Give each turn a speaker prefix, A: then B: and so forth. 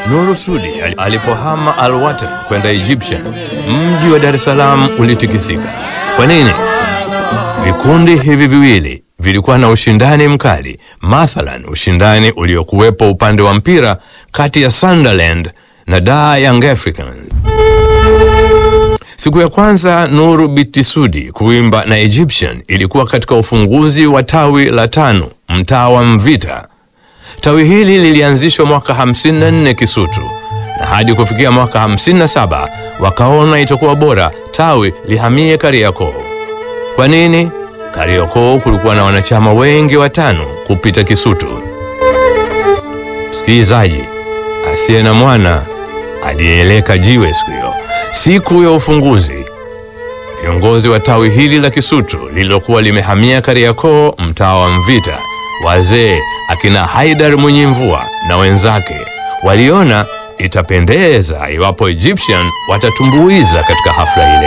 A: Nuru Sudi alipohama Al-Watan kwenda Egyptian, mji wa Dar es Salaam ulitikisika. Kwa nini? Vikundi hivi viwili vilikuwa na ushindani mkali, mathalan ushindani uliokuwepo upande wa mpira kati ya Sunderland na Dar Young Africans. Siku ya kwanza Nuru Biti Sudi kuimba na Egyptian ilikuwa katika ufunguzi wa tawi la tano mtaa wa Mvita. Tawi hili lilianzishwa mwaka 54 Kisutu na hadi kufikia mwaka 57 wakaona itakuwa bora tawi lihamie Kariakoo. Kwa nini? Kariakoo kulikuwa na wanachama wengi watano kupita Kisutu. Msikilizaji asiye na mwana aliyeeleka jiwe siku hiyo. Siku ya ufunguzi, viongozi wa tawi hili la Kisutu lililokuwa limehamia Kariakoo, mtaa wa Mvita, wazee akina Haidar Mwenye Mvua na wenzake waliona itapendeza iwapo Egyptian watatumbuiza katika hafla ile.